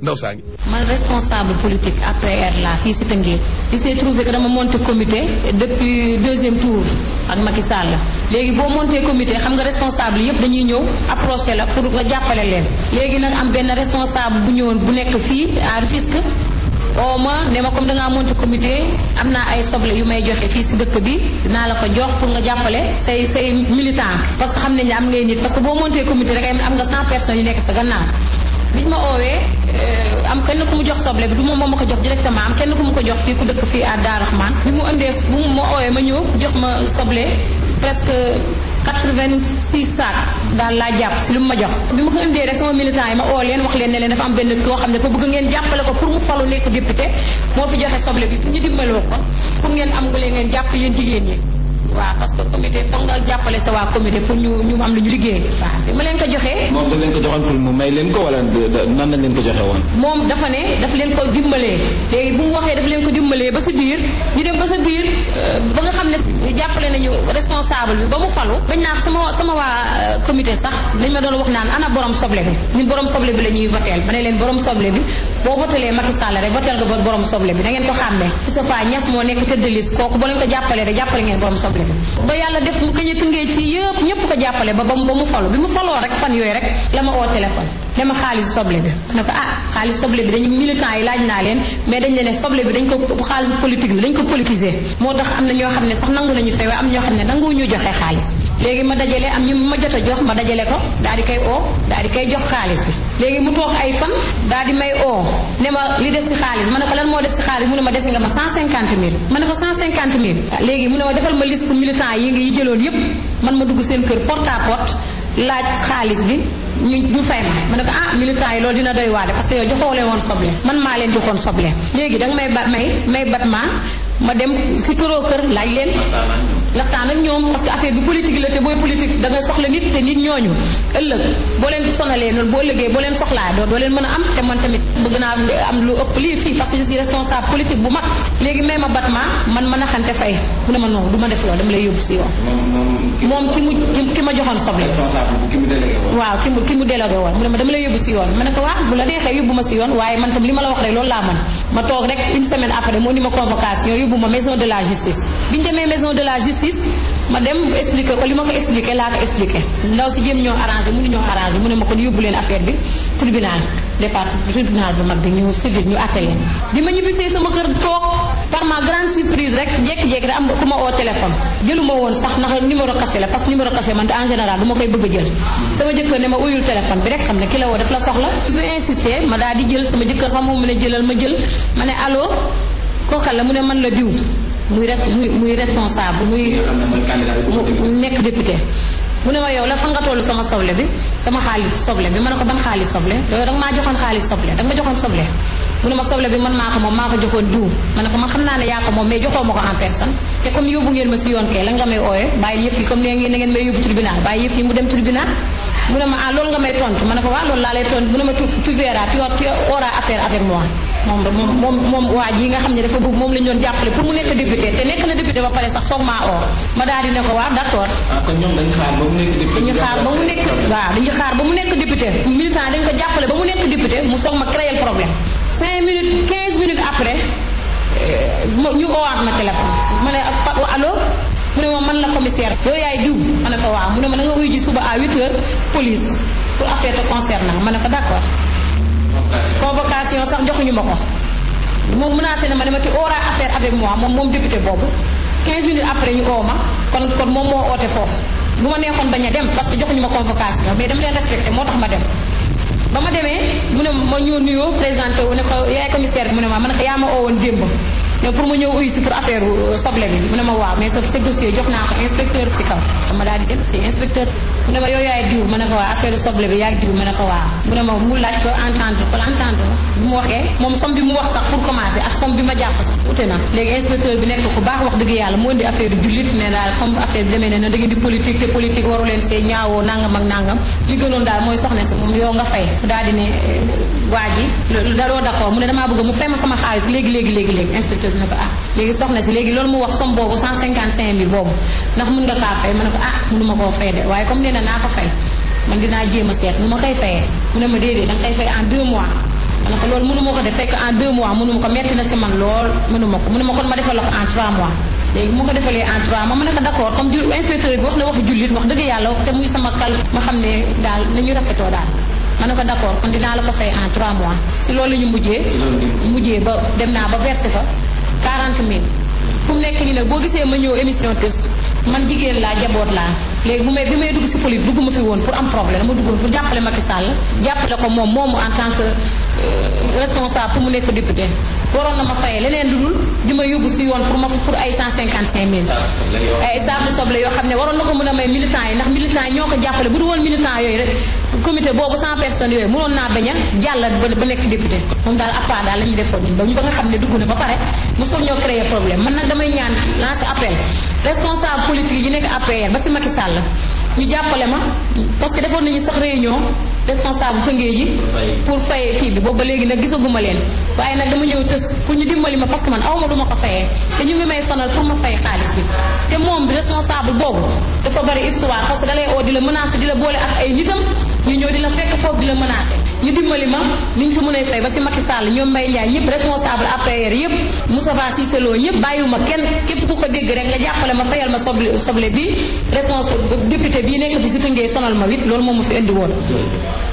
ndaw saa ngi man responsable politique APR la fii si Tëngéej il s'est trouvé que dama monté comité depuis deuxième tour ak Macky Sall léegi boo monté comité xam nga responsable yëpp dañuy ñëw approché la pour nga jàppale leen léegi nag am benn responsable bu ñëwoon bu nekk fii à Rufisque oo ma ne ma comme dangaa monté comité am naa ay soble yu may joxe fii si dëkk bi dinaa la ko jox pour nga jàppale say say militant parce que xam nañ ne am ngay nit parce que boo monté comité rek am nga cent personnes yu nekk sa gannaaw biñ ma oowee am kenn ku mu jox soble bi du moom moo ma ko jox directement am kenn ku mu ko jox fii ku dëkk fii à Darou Rahman bi mu indee bu mu ma oowee ma ñëw jox ma soble presque quatre-vingt-six sacs daal laa jàpp si lu mu ma jox bi ma ko indee rek sama militant yi ma oo leen wax leen ne leen dafa am benn koo xam ne dafa bëgg ngeen jàppale ko pour mu falu nekk député moo fi joxe soble bi pour ñu dimbaloo ko pour ngeen am nga leen ngeen jàpp yéen jigéen ñi waaw parce que comité foog nga jàppale sa waa comité pour ñu ñu am lu ñu liggéey waaw bi ma leen ko joxee moom da leen ko joxoon pour mu may leen ko wala nan lañ leen ko joxe woon moom dafa ne daf leen ko dimbalee léegi bu mu waxee daf leen ko dimbalee ba si biir ñu dem ba sa biir ba nga xam ne jàppale nañu responsable bi ba mu falu bañ naa sama sama waa comité sax dañ ma doon wax naan ana borom soble bi ñun borom soble bi la ñuy voteel ma ne leen borom soble bi boo votelee Macky Sall rek voteel nga borom soble bi da ngeen ko xàmmee Moustapha Niass moo nekk tëdd liste kooku boo leen ko jàppalee rek jàppale ngeen borom soble ba yàlla def mu kañ a tëngee fii yëpp ñëpp ko jàppale ba ba mu falu bi mu faloo rek fan yooyu rek la ma oo téléphone dama xaalis soble bi ne ko ah xaalis soble bi dañu militant yi laaj naa leen mais dañ ne ne soble bi dañ ko xaalis politique bi dañ ko politiser moo tax am na ñoo xam ne sax nangu nañu fay waaye am ñoo xam ne nangu ñu joxe xaalis léegi ma dajale am ñu ma jot a jox ma dajale ko daal di koy oo daal di koy jox xaalis bi léegi mu toog ay fan daal di may oo ne ma li des ci xaalis ma ne ko lan moo des ci xaalis mu ne ma des nga ma cent cinquante mille ma ne ko cent cinquante mille léegi mu ne ma defal ma liste militant yi ngi jëloon yépp man ma dugg seen kër porte à porte laaj xaalis bi ñu ñu fay ma ma ne ko ah militant yi loolu dina doy waale parce que yow joxoo leen woon soble man maa leen joxoon soble léegi danga may ba may may bat ma ma dem si këroo kër laaj leen waxtaan ak ñoom parce que affaire bi politique la te booy politique da nga soxla nit te nit ñooñu ëllëg boo leen sonalee noonu boo ëllëgee boo leen soxlaa doo doo leen mën a am te man tamit bëgg naa am lu ëpp lii fii parce que je suis responsable politique bu mag léegi may ma bat ma man mën a xante fay mu ne ma non du ma def loolu dama lay yóbbu si yoon moom ki mu ki ma joxoon soble waaw ki mu ki mu délégué woon mu ne ma dama lay yóbbu si yoon ma ne ko waaw bu la neexee yóbbu ma si yoon waaye man tam li ma la wax rek loolu laa mën ma toog rek une semaine après moo ni ma convocation yóbbu ma maison de la justice bi ñu demee maison de la justice ma dem expliqué ko li ma ko expliqué laa ko expliqué ndaw si jéem ñoo arrangé mënu ñoo arrangé mu ne ma kon yóbbu leen affaire bi tribunal départ tribunal bu mag bi ñu civil ñu atte leen bi ma ñibbisee sama kër toog par ma grande surprise rek jékki-jékki rek am ku ma oo téléphone jëluma woon sax ndax numéro caché la parce que numéro caché man en général du ma koy bëgg a jël sama jëkkër ne ma uyul téléphone bi rek xam ne ki la woo daf la soxla bu insisté ma daal di jël sama jëkkër sax moom mu ne jëlal ma jël ma ne allo kookal la mu ne man la diw muy res muy muy responsable muy nekk député mu ne ma yow la fan nga tollu sama soble bi sama xaalis soble bi ma ne ko ban xaalis soble yow danga maa joxoon xaalis soble danga ma joxoon soble mu ne ma soble bi man maa ko moom maa ko joxoon diw ma ne ko man xam naa ne yaa ko moom mais joxoo ma ko en personne te comme yóbbu ngeen ma si yoon kay la nga may ooye bàyyi yëf yi comme ne ngeen na ngeen may yóbbu tribunal bàyyi yëf yi mu dem tribunal mu ne ma ah loolu nga may tontu ma ne ko waaw loolu laa lay tontu mu ne ma tu tu verras tu tu auras affaire avec moi moom moom moom moom waa ji nga xam ne dafa bëgg moom lañ doon jàppale pour mu nekk député te nekk na député ba pare sax soog maa oo ma daal di ne ko waaw d'accord kon ñoom dañu xaar ba mu nekk député dañu xaar ba mu nekk waaw dañu xaar ba mu nekk député militant dañ ko jàppale ba mu nekk député mu soog ma créer problème cinq minutes quinze minutes après ñu oowaat ma téléphone ma ne allo mu ne ma man la commissaire yow yaay diw ma ne ko waaw mu ne ma na nga wuy ji suba à huit heures police pour affaire te concernant ma ne ko d'accord convocation sax joxuñu ma ko moom menacé na ma ne ma ti aura affaire avec moi moom moom député boobu 15 minutes après ñu oo ma kon kon moom moo oote foofu bu ma neexoon bañ a dem parce que joxuñu ma convocation mais dama leen respecté moo tax ma dem ba ma demee mu ne ma ñëw nuyoo présenté wu ne ko yaay commissaire bi mu ne ma ma ne ko yaa ma oo woon démb mais pour ma ñëw uyu si pour affaire soble bi mu ne ma waaw mais sa sa dossier jox naa ko inspecteur si kaw dama daal di dem si inspecteur mu ne ma yow yaay diw ma ne ko waaw affaire soble bi yaay diw ma ne ko waaw mu ne ma mu laaj ko entendre ko entendre bu mu waxee moom somme bi mu wax sax pour commencer ak somme bi ma jàpp sax ute na léegi inspecteur bi nekk ku baax wax dëgg yàlla mu indi affaire jullit ne daal comme affaire bi demee ne na da ngeen di politique te politique waru leen see ñaawoo nangam ak nangam li gënoon daal mooy soxna si moom yow nga fay daal di ne waa ji daloo d'accord mu ne damaa bëgg mu fay ma sama xaalis léegi léegi léegi léegi inspecteur bi ne ko ah léegi soxna si léegi loolu mu wax somme boobu cent cinquante cinq mille boobu ndax mun nga kaa fay ma ne ko ah mënuma koo fay de waaye comme nee na naa ko fay man dinaa jéem a seet nu ma koy fayee mu ne ma déedéet da nga koy fay en deux mois ma ne ko loolu mënu ma ko def fekk en deux mois mënu ma ko metti na si man lool mënu ma ko mënu ma kon ma defal la ko en trois mois léegi mu ko defalee en trois mois ma ne ko d'accord comme ju inspecteur bi wax na waxu jullit wax dëgg yàlla te muy sama kal ma xam ne daal nañu rafetoo daal ma ne ko d'accord kon dinaa la ko fay en trois mois si loolu la ñu mujjee mujjee ba dem naa ba versé fa quarante mille fu mu nekk nii nag boo gisee ma ñëw émission test man jigéen laa jaboot laa léegi bu may bi may dugg si politique dugguma fi woon pour am problème ma duggoon pour jàppale Macky Sall jàppale ko moom moomu en tant que responsable pour mu nekk député waroon na ma fayee leneen lu dul di ma yóbbu si yoon pour ma pour ay cent cinquante cinq mille ay saabu soble yoo xam ne waroon na ko mën a may militants yi ndax militants yi ñoo ko jàppale bu du woon militants yooyu rek comité boobu cent personnes yooyu mënoon naa bañ a jàll ba nekk député moom daal appart daal la ñu defoon ba ñu ba nga xam ne dugg na ba pare mosul ñoo créer problème man nag damay ñaan lancer appel responsable politique yi nekk APR ba si Macky Sall ñu jàppale ma parce que defoon nañu sax réunion responsable tëngee ji pour fay kii bi boobu ba léegi nag gisaguma leen waaye nag dama ñëw tës pour ñu dimbali ma parce que man awma du ma ko fayee te ñu ngi may sonal pour ma fay xaalis bi te moom bi responsable boobu dafa bari histoire parce que dalay oo di la menacer di la boole ak ay nitam ñu ñëw di la fekk foofu di la menacer ñu dimbali ma ni ñu fi mën a fay ba si Macky Sall ñoom Mbaye Ndiaye ñëpp responsable APR yëpp Moustapha Cissé Lo ñëpp bàyyiwuma kenn képp ku ko dégg rek nga jàppale ma fayal ma soble soble bi responsable député bii nekk fi si tëngee sonal ma wit loolu moom ma fi indi woon